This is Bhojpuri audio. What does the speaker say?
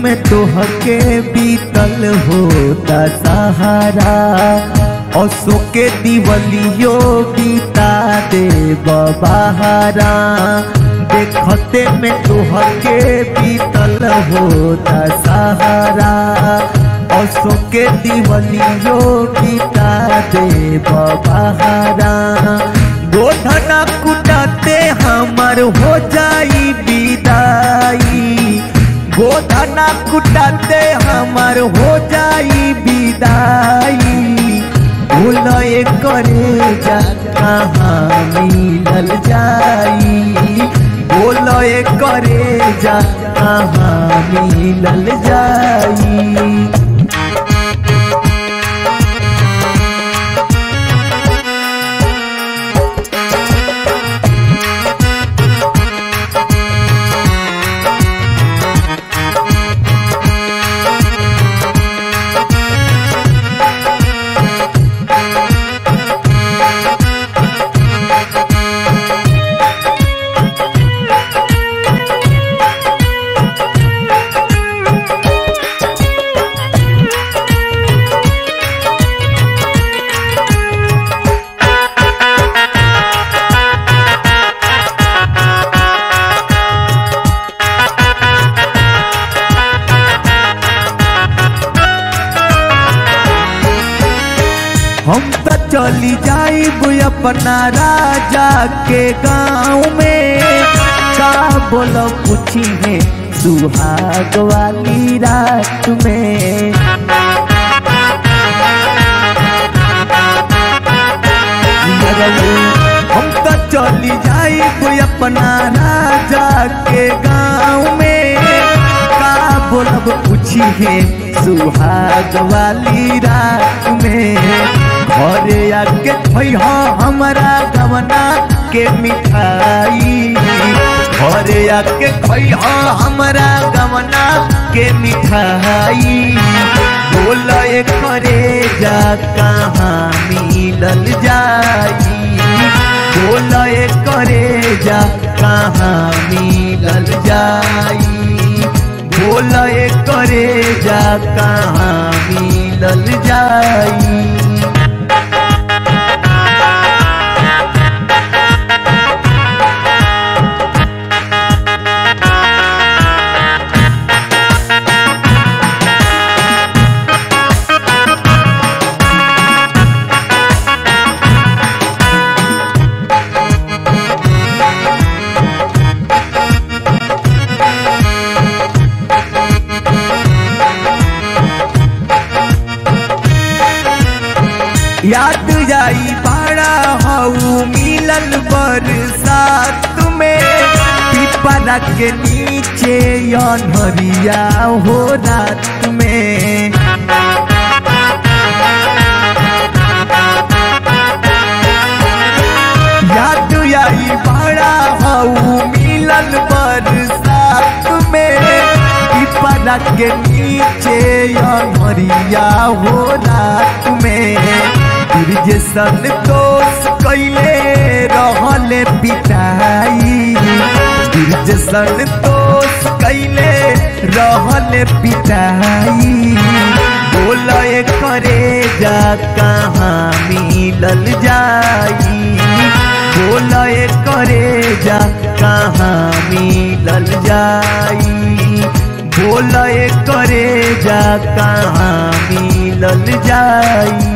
में तोहके बीतल होता सहारा असो के दिवलियो बीता दे बहारा देखते में तोहके बीतल होता सहारा असो के दिवलियो बीता दे बहारा गोधना कुटाते हमर हो जाई विदाई गोधना कुटाते हमर हो जाई विदाई भूलए करे जा कहाँ मिलल जाई भूलए करे जा कहाँ मिलल जाई हम तो चली जाइब अपना राजा के गाँव में का बोलो पूछी है सुहाग वाली रात में हम तो चली जाइब अपना राजा के गाँव में का बोलब पूछी है सुहाग वाली रात में घरे आके खैह हमारा गवना के मिठाई घरे आके खैह हमारा गवना के मिठाई बोल करे जा कहाँ मिलल जाई बोल करे जा कहाँ मिलल जाई बोल करे जा कहाँ मिलल जाई याद जाई बड़ा हऊ मिलल बरसात में पिपरा के नीचे अनहरिया हो रात में याद आई बड़ा हऊ मिलल बरसात में पिपरा के नीचे अनहरिया हो रात में जैसन दोस्त कैले रहले पिटाई जैसन दोस्त कैले रहले पिटाई बोल करे जा कहाँ मिलल जाई बोल करे जा कहाँ मिलल जाई बोल करे जा कहाँ मिलल जाई